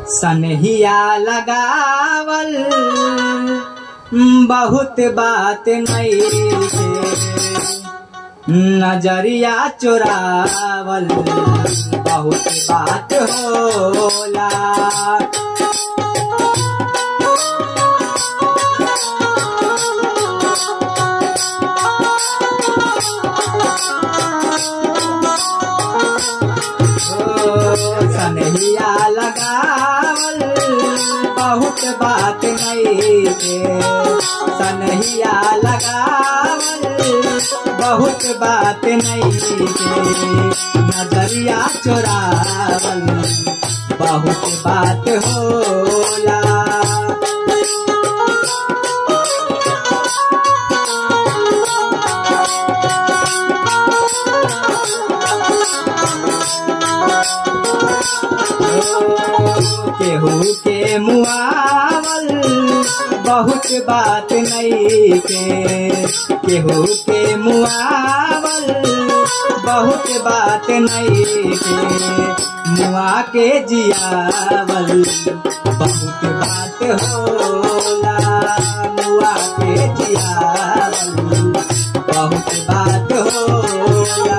सनहिया लगावल बहुत बात नहीं नजरिया चुरावल बहुत बात होला सनहिया लगावल बहुत बात नहीं के सनहिया लगावल बहुत बात नहीं के नजरिया चोरावल बहुत बात होला केहू के मुआवल बहुत बात नहीं के केहू के मुआवल बहुत बात नहीं के मुआ के जियावल बहुत बात होला मुआ के जियावल बहुत बात होला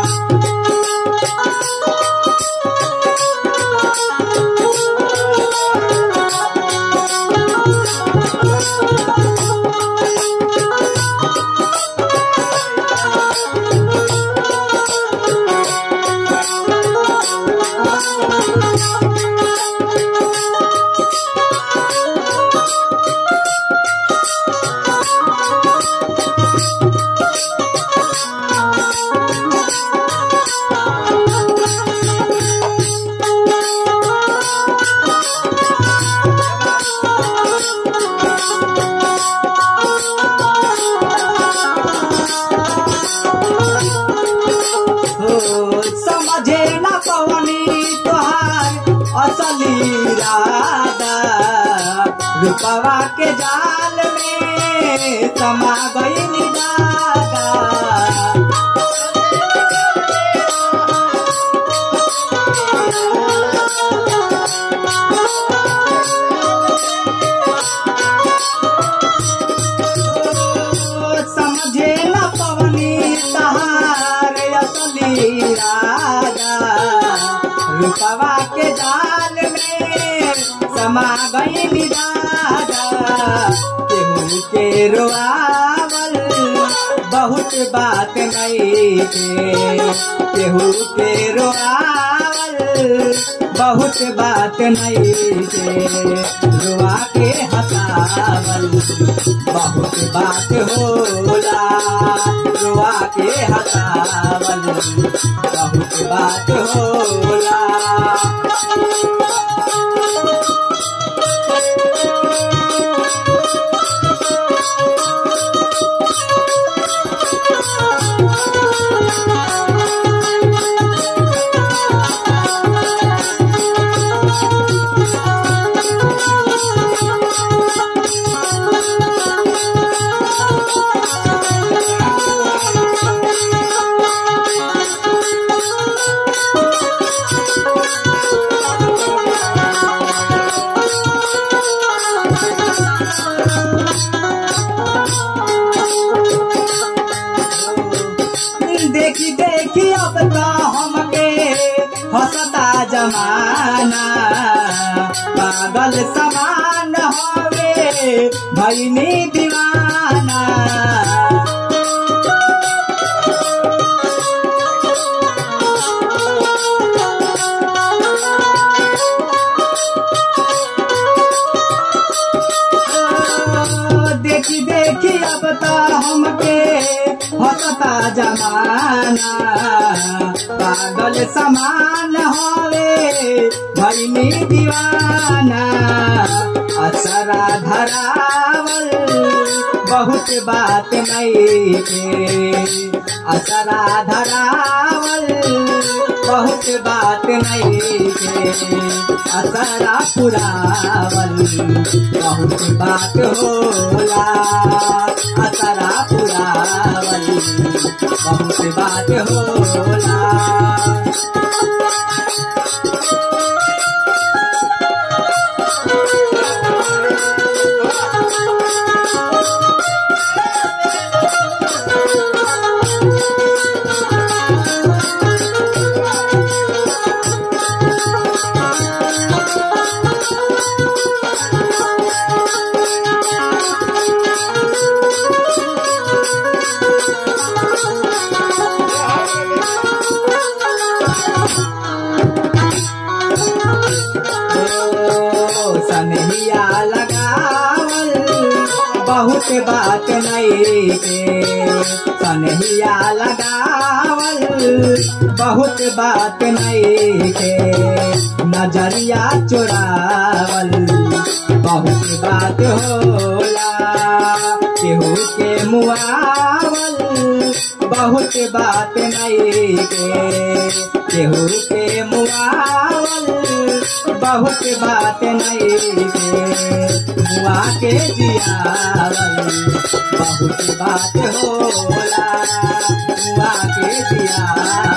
हो समझे न पवनी तोहार असली राधा रूपवा के जाल में समा गई दादा समझे न पवनी तहार असली राजा रूपवा के जाल में समा गई राजा केहू के रोआवल बहुत बात नहीं के केहू के रोआवल बहुत बात नहीं के रुआ के हसावल बहुत बात होला रुआ के हसावल बहुत बात होला देखी देखी अब तो हमके हंसता जमाना पागल समान हवे भैनी दीवाना देखी देखी अब तो हमके हंसता जमाना पागल समान हवे भैनी दीवाना असरा धरावल बहुत बात नहीं के असरा धरावल बहुत बात नहीं के असरा पुरावल बहुत बात होला असरा पुरावल बहुत बात होला ओ सनहिया लगावल बहुत बात नहीं के सनहिया लगावल बहुत बात नहीं के नजरिया चुरावल बहुत बात होला केहू के मुआवल बहुत बात नहीं के केहू के मुआवल बहुत बात नहीं के मुआ के जियावल बहुत बात होला मुआ के जियावल